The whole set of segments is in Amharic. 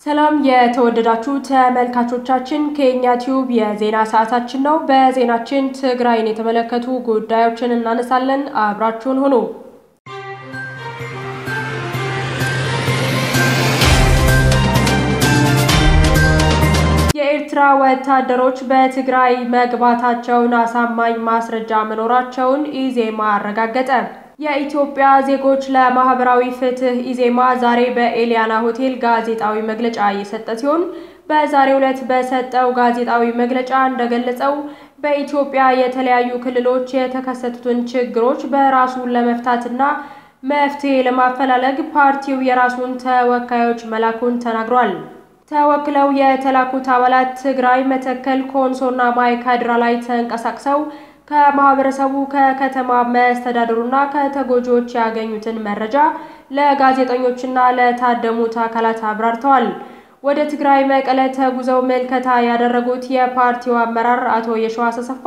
ሰላም የተወደዳችሁ ተመልካቾቻችን፣ ከኛ ቲዩብ የዜና ሰዓታችን ነው። በዜናችን ትግራይን የተመለከቱ ጉዳዮችን እናነሳለን። አብራችሁን ሁኑ። የኤርትራ ወታደሮች በትግራይ መግባታቸውን አሳማኝ ማስረጃ መኖራቸውን ኢዜማ አረጋገጠ። የኢትዮጵያ ዜጎች ለማህበራዊ ፍትህ ኢዜማ ዛሬ በኤሊያና ሆቴል ጋዜጣዊ መግለጫ እየሰጠ ሲሆን በዛሬው ዕለት በሰጠው ጋዜጣዊ መግለጫ እንደገለጸው በኢትዮጵያ የተለያዩ ክልሎች የተከሰቱትን ችግሮች በራሱ ለመፍታትና መፍትሄ ለማፈላለግ ፓርቲው የራሱን ተወካዮች መላኩን ተናግሯል። ተወክለው የተላኩት አባላት ትግራይ፣ መተከል፣ ኮንሶና ማይካድራ ላይ ተንቀሳቅሰው ከማህበረሰቡ ከከተማ መስተዳድሩና ከተጎጂዎች ያገኙትን መረጃ ለጋዜጠኞችና ለታደሙት አካላት አብራርተዋል። ወደ ትግራይ መቀለ ተጉዘው ምልከታ ያደረጉት የፓርቲው አመራር አቶ የሸዋስ አሰፋ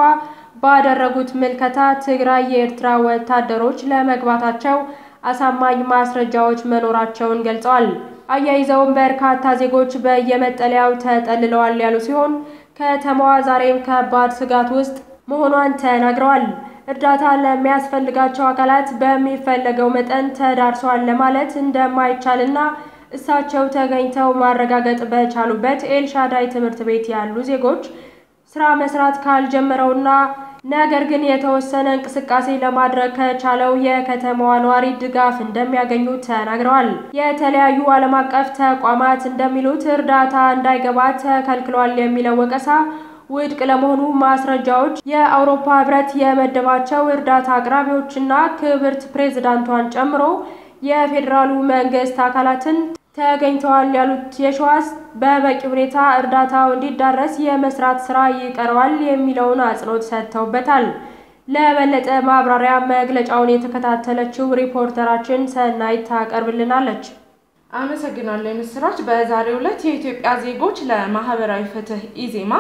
ባደረጉት ምልከታ ትግራይ የኤርትራ ወታደሮች ለመግባታቸው አሳማኝ ማስረጃዎች መኖራቸውን ገልጸዋል። አያይዘውም በርካታ ዜጎች በየመጠለያው ተጠልለዋል ያሉ ሲሆን ከተማዋ ዛሬም ከባድ ስጋት ውስጥ መሆኗን ተናግረዋል። እርዳታ ለሚያስፈልጋቸው አካላት በሚፈለገው መጠን ተዳርሷል ለማለት እንደማይቻልና እሳቸው ተገኝተው ማረጋገጥ በቻሉበት ኤልሻዳይ ትምህርት ቤት ያሉ ዜጎች ስራ መስራት ካልጀመረውና ነገር ግን የተወሰነ እንቅስቃሴ ለማድረግ ከቻለው የከተማዋ ነዋሪ ድጋፍ እንደሚያገኙ ተናግረዋል። የተለያዩ ዓለም አቀፍ ተቋማት እንደሚሉት እርዳታ እንዳይገባ ተከልክሏል የሚለው ወቀሳ ውድቅ ለመሆኑ ማስረጃዎች የአውሮፓ ሕብረት የመደባቸው እርዳታ አቅራቢዎችና ክብርት ፕሬዝዳንቷን ጨምሮ የፌዴራሉ መንግስት አካላትን ተገኝተዋል ያሉት የሸዋስ በበቂ ሁኔታ እርዳታው እንዲዳረስ የመስራት ስራ ይቀረዋል የሚለውን አጽንኦት ሰጥተውበታል። ለበለጠ ማብራሪያ መግለጫውን የተከታተለችው ሪፖርተራችን ሰናይት ታቀርብልናለች። አመሰግናለሁ ምስራች። በዛሬው ዕለት የኢትዮጵያ ዜጎች ለማህበራዊ ፍትህ ኢዜማ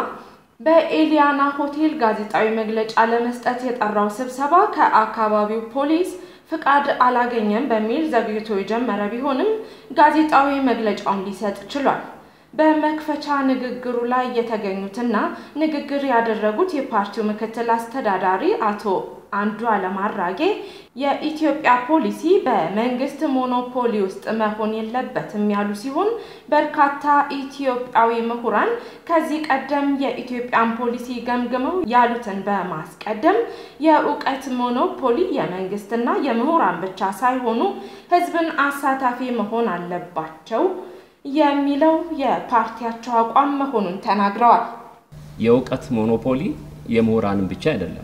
በኤሊያና ሆቴል ጋዜጣዊ መግለጫ ለመስጠት የጠራው ስብሰባ ከአካባቢው ፖሊስ ፍቃድ አላገኘም በሚል ዘግይቶ የጀመረ ቢሆንም ጋዜጣዊ መግለጫውን ሊሰጥ ችሏል። በመክፈቻ ንግግሩ ላይ የተገኙትና ንግግር ያደረጉት የፓርቲው ምክትል አስተዳዳሪ አቶ አንዱዓለም አራጌ የኢትዮጵያ ፖሊሲ በመንግስት ሞኖፖሊ ውስጥ መሆን የለበትም ያሉ ሲሆን በርካታ ኢትዮጵያዊ ምሁራን ከዚህ ቀደም የኢትዮጵያን ፖሊሲ ገምግመው ያሉትን በማስቀደም የእውቀት ሞኖፖሊ የመንግስትና የምሁራን ብቻ ሳይሆኑ ሕዝብን አሳታፊ መሆን አለባቸው የሚለው የፓርቲያቸው አቋም መሆኑን ተናግረዋል። የእውቀት ሞኖፖሊ የምሁራንን ብቻ አይደለም።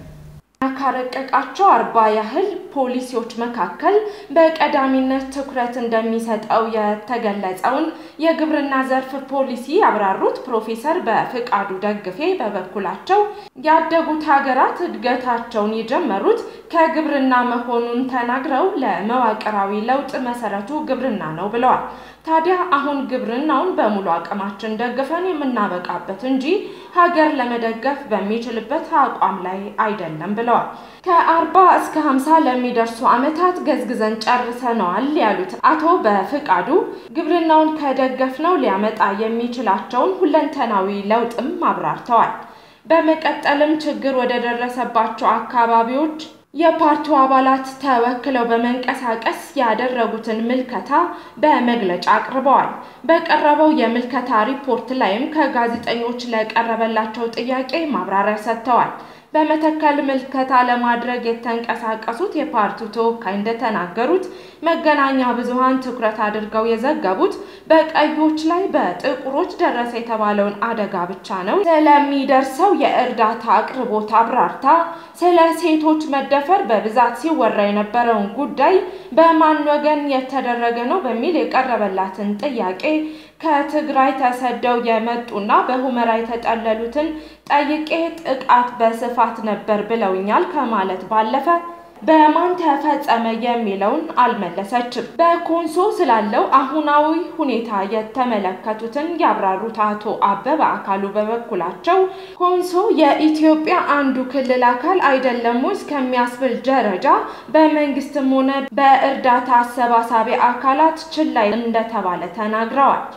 ካረቀቃቸው አርባ ያህል ፖሊሲዎች መካከል በቀዳሚነት ትኩረት እንደሚሰጠው የተገለጸውን የግብርና ዘርፍ ፖሊሲ ያብራሩት ፕሮፌሰር በፍቃዱ ደግፌ በበኩላቸው ያደጉት ሀገራት እድገታቸውን የጀመሩት ከግብርና መሆኑን ተናግረው ለመዋቅራዊ ለውጥ መሰረቱ ግብርና ነው ብለዋል። ታዲያ አሁን ግብርናውን በሙሉ አቅማችን ደግፈን የምናበቃበት እንጂ ሀገር ለመደገፍ በሚችልበት አቋም ላይ አይደለም ብለዋል። ከአርባ እስከ ሀምሳ ለሚደርሱ ዓመታት ገዝግዘን ጨርሰነዋል ያሉት አቶ በፍቃዱ ግብርናውን ከደገፍነው ሊያመጣ የሚችላቸውን ሁለንተናዊ ለውጥም አብራርተዋል። በመቀጠልም ችግር ወደ ደረሰባቸው አካባቢዎች የፓርቲው አባላት ተወክለው በመንቀሳቀስ ያደረጉትን ምልከታ በመግለጫ አቅርበዋል። በቀረበው የምልከታ ሪፖርት ላይም ከጋዜጠኞች ለቀረበላቸው ጥያቄ ማብራሪያ ሰጥተዋል። በመተከል ምልከታ ለማድረግ የተንቀሳቀሱት የፓርቲው ተወካይ እንደተናገሩት መገናኛ ብዙሃን ትኩረት አድርገው የዘገቡት በቀዮች ላይ በጥቁሮች ደረሰ የተባለውን አደጋ ብቻ ነው። ስለሚደርሰው የእርዳታ አቅርቦት አብራርታ ስለ ሴቶች መደፈር በብዛት ሲወራ የነበረውን ጉዳይ በማን ወገን የተደረገ ነው በሚል የቀረበላትን ጥያቄ ከትግራይ ተሰደው የመጡና በሁመራ የተጠለሉትን ጠይቄ ጥቃት በስፋት ነበር ብለውኛል ከማለት ባለፈ በማን ተፈጸመ የሚለውን አልመለሰችም። በኮንሶ ስላለው አሁናዊ ሁኔታ የተመለከቱትን ያብራሩት አቶ አበበ አካሉ በበኩላቸው ኮንሶ የኢትዮጵያ አንዱ ክልል አካል አይደለም እስከሚያስብል ደረጃ በመንግስትም ሆነ በእርዳታ አሰባሳቢ አካላት ችላ እንደተባለ ተናግረዋል።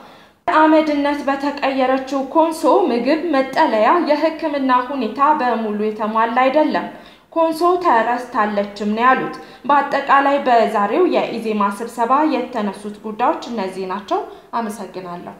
አመድነት በተቀየረችው ኮንሶ ምግብ፣ መጠለያ፣ የሕክምና ሁኔታ በሙሉ የተሟላ አይደለም። ኮንሶ ተረስታለችም ነው ያሉት። በአጠቃላይ በዛሬው የኢዜማ ስብሰባ የተነሱት ጉዳዮች እነዚህ ናቸው። አመሰግናለሁ።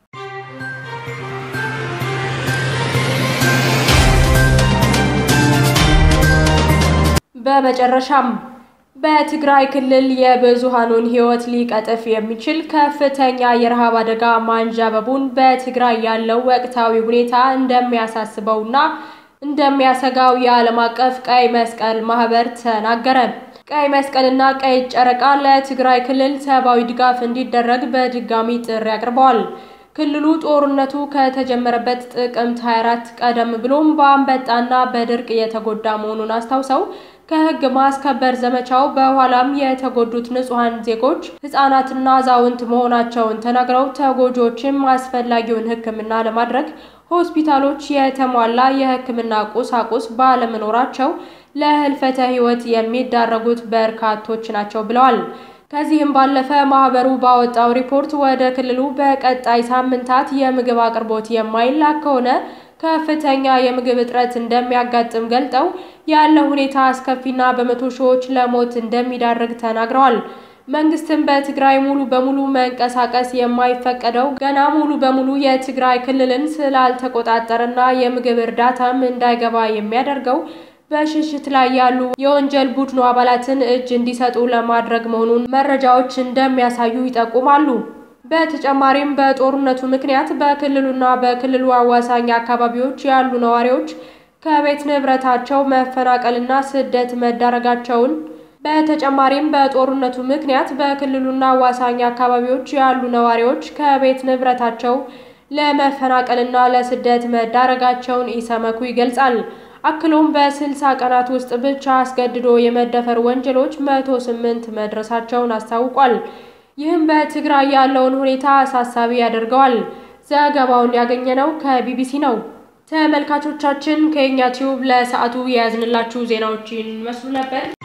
በመጨረሻም በትግራይ ክልል የብዙሃኑን ሕይወት ሊቀጥፍ የሚችል ከፍተኛ የረሃብ አደጋ ማንዣበቡን በትግራይ ያለው ወቅታዊ ሁኔታ እንደሚያሳስበውና እንደሚያሰጋው የዓለም አቀፍ ቀይ መስቀል ማህበር ተናገረ። ቀይ መስቀልና ቀይ ጨረቃ ለትግራይ ክልል ሰብአዊ ድጋፍ እንዲደረግ በድጋሚ ጥሪ አቅርበዋል። ክልሉ ጦርነቱ ከተጀመረበት ጥቅምት 24 ቀደም ብሎም በአንበጣና በድርቅ የተጎዳ መሆኑን አስታውሰው ከህግ ማስከበር ዘመቻው በኋላም የተጎዱት ንጹሐን ዜጎች ህጻናትና አዛውንት መሆናቸውን ተናግረው ተጎጂዎችም አስፈላጊውን ሕክምና ለማድረግ ሆስፒታሎች የተሟላ የሕክምና ቁሳቁስ ባለመኖራቸው ለህልፈተ ህይወት የሚዳረጉት በርካቶች ናቸው ብለዋል። ከዚህም ባለፈ ማህበሩ ባወጣው ሪፖርት ወደ ክልሉ በቀጣይ ሳምንታት የምግብ አቅርቦት የማይላክ ከሆነ ከፍተኛ የምግብ እጥረት እንደሚያጋጥም ገልጠው ያለው ሁኔታ አስከፊና በመቶ ሺዎች ለሞት እንደሚዳርግ ተናግረዋል። መንግስትም በትግራይ ሙሉ በሙሉ መንቀሳቀስ የማይፈቀደው ገና ሙሉ በሙሉ የትግራይ ክልልን ስላልተቆጣጠረና የምግብ እርዳታም እንዳይገባ የሚያደርገው በሽሽት ላይ ያሉ የወንጀል ቡድኑ አባላትን እጅ እንዲሰጡ ለማድረግ መሆኑን መረጃዎች እንደሚያሳዩ ይጠቁማሉ። በተጨማሪም በጦርነቱ ምክንያት በክልሉና በክልሉ አዋሳኝ አካባቢዎች ያሉ ነዋሪዎች ከቤት ንብረታቸው መፈናቀልና ስደት መዳረጋቸውን በተጨማሪም በጦርነቱ ምክንያት በክልሉና አዋሳኝ አካባቢዎች ያሉ ነዋሪዎች ከቤት ንብረታቸው ለመፈናቀልና ለስደት መዳረጋቸውን ኢሰመኩ ይገልጻል። አክሎም በስልሳ ቀናት ውስጥ ብቻ አስገድዶ የመደፈር ወንጀሎች መቶ ስምንት መድረሳቸውን አስታውቋል። ይህም በትግራይ ያለውን ሁኔታ አሳሳቢ ያደርገዋል። ዘገባውን ያገኘነው ከቢቢሲ ነው። ተመልካቾቻችን ከኛ ቲዩብ ለሰዓቱ የያዝንላችሁ ዜናዎችን ይመስሉ ነበር።